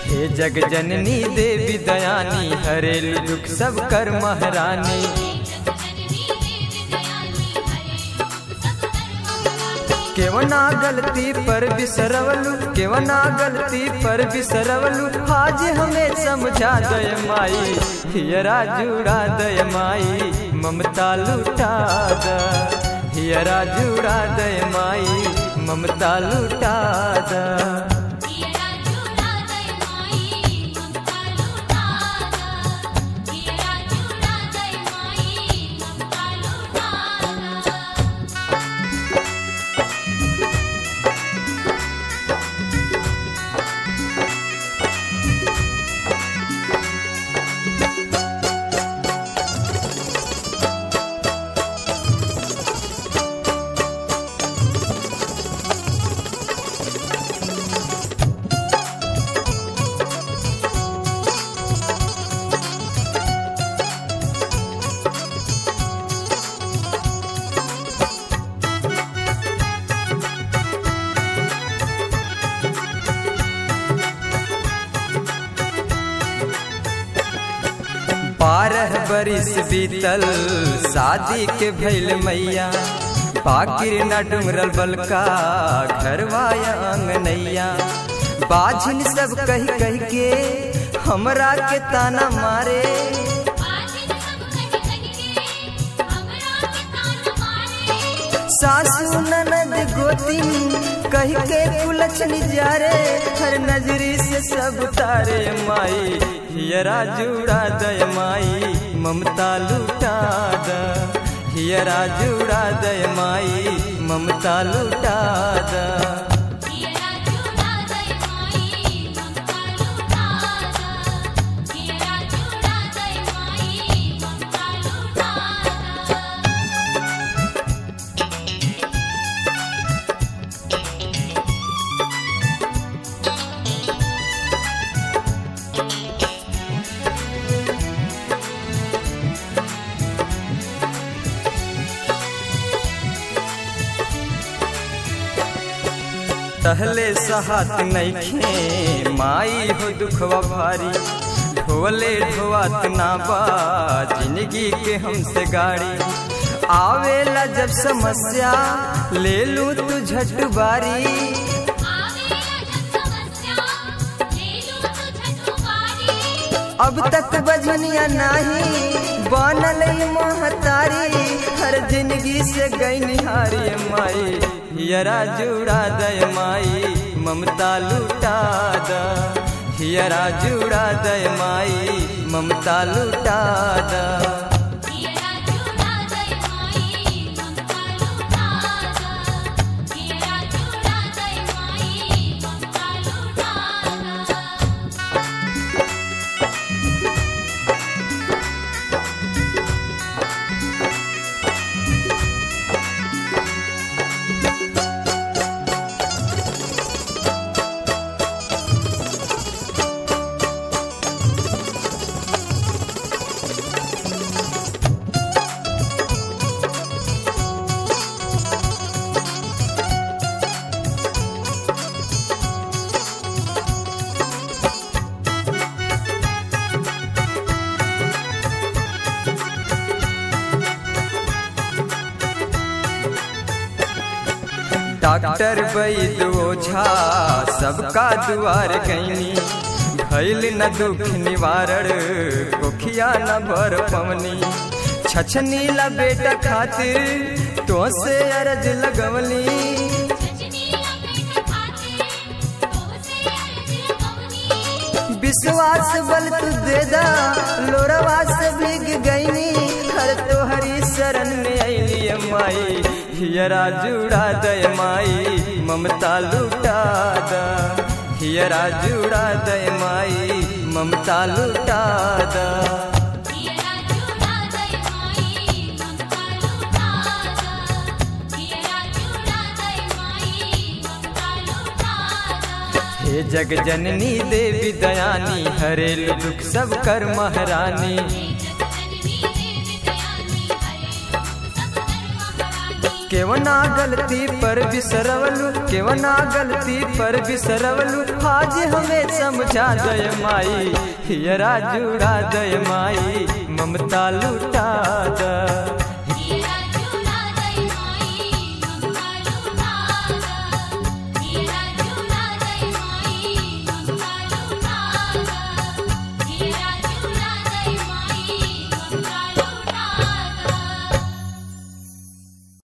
हे जग जननी देवी दयानी हरेलु दुख सब कर महारानी केवना गलती पर बिसरवलू केवना गलती पर बिसरवलू आज हमें समझा दय माई हियरा जुड़ा दय माई ममता लुटा द हियरा जुड़ा दय माई ममता लुटा द बारह बरिस बीतल शादी के भैल मैया पाकिर न डुमरल बलका घरवाया अंगनैया बाझिन सब कह कह के हमरा के ताना मारे सासू ननद गोतिन कह के कुलछनी जा रे हर नजरी से सब तारे माई हियरा जुड़ा दय माई ममता लुटा द हियरा जुड़ा दय माई ममता लुटा द तहले सहात नैखे माई हो दुखवा भारी ढोले ढोआत ना बा जिंदगी के हमसे गाड़ी आवेला जब समस्या ले लू तू झट बारी अब तक बजनिया नाही बनल महतारी हर जिंदगी से गई निहारी माई हियरा जुड़ा दय माई ममता लुटा द हियरा जुड़ा दय माई ममता लुटा द डॉक्टर वैद ओझा सबका दुआर गैनी भैल न दुख निवारण कोखिया न भर पवनी छछनी ला बेटा खातिर तो से अरज लगवली विश्वास बल तू दे दा लोरवा से भीग गईनी हर तोहरी शरण में अली माई हियरा जुड़ा दय माई ममता लुटा द हियरा जुड़ा दय माई ममता लुटा द हे जग जननी देवी दयानी हरेल दुख सब कर महारानी केवना गलती पर बिसरवलू केवना गलती पर बिसरवलू आज हमें समझा दय माई हियरा जुड़ा दय माई ममता लुटा द